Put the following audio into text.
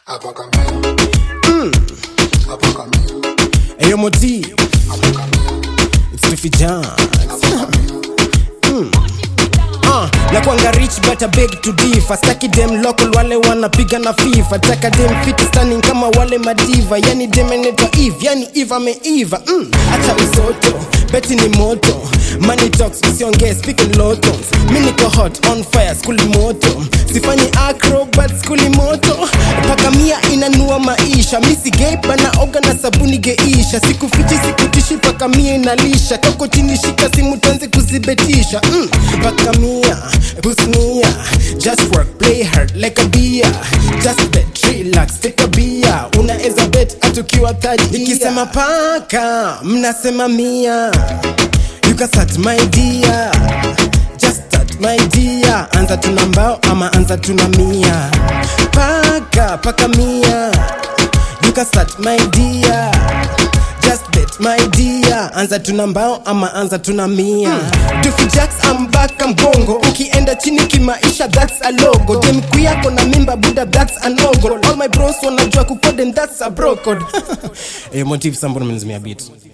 Ayo Moti, it's Tiffy John. Uh, na kwanga rich but I beg to differ staki dem local wale wanapiga na fifa taka dem fit stunning kama wale madiva yani dem enetwa eve yani eve ameiva mm, acha usoto beti ni moto money talks usiongee speaking lotons mi niko hot on fire skuli moto sifanyi acrobat skuli moto paka mia inanua maisha misi gay bana oga na sabuni geisha sikufichi sikutishi paka mia inalisha kako chini shika simu tuanze kuzibetisha mm, paka mia busnia just work play hard like a beer just bet relax take a beer unaeza bet atukiwa third ikisema paka mnasema mia you can start my dear just start my dear anza tuna mbao ama anza tuna mia paka paka mia you can start my dear just bet my dear anza tuna mbao ama anza tuna mia mm. Jax I'm back I'm bongo ukienda chini kimaisha that's a logo demku yako na mimba buda that's a nogo all my bros wanajua kukode and that's a bro code eh motive sambo nimenizimia beat